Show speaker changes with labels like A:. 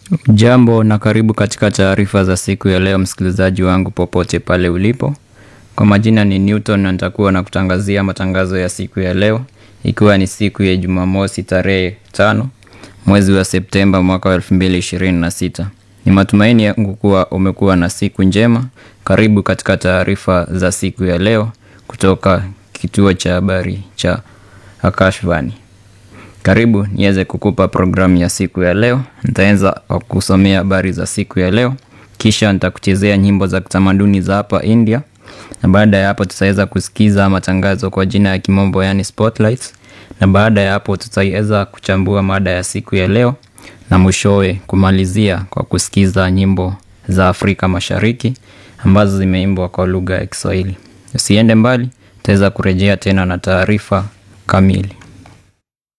A: Jambo na karibu katika taarifa za siku ya leo, msikilizaji wangu popote pale ulipo. Kwa majina ni Newton na nitakuwa na kutangazia matangazo ya siku ya leo, ikiwa ni siku ya Jumamosi tarehe tano mwezi wa Septemba mwaka wa 2026. Ni matumaini yangu kuwa umekuwa na siku njema. Karibu katika taarifa za siku ya leo kutoka kituo cha habari cha Akashvani. Karibu niweze kukupa programu ya siku ya leo. Nitaanza kwa kusomea habari za siku ya leo, kisha nitakuchezea nyimbo za kitamaduni za hapa India, na baada ya hapo tutaweza kusikiza matangazo kwa jina ya kimombo, yani spotlights, na baada ya hapo tutaweza kuchambua mada ya siku ya leo, na mwishowe kumalizia kwa kusikiza nyimbo za Afrika Mashariki ambazo zimeimbwa kwa lugha ya Kiswahili. Usiende mbali, tutaweza kurejea tena na taarifa kamili.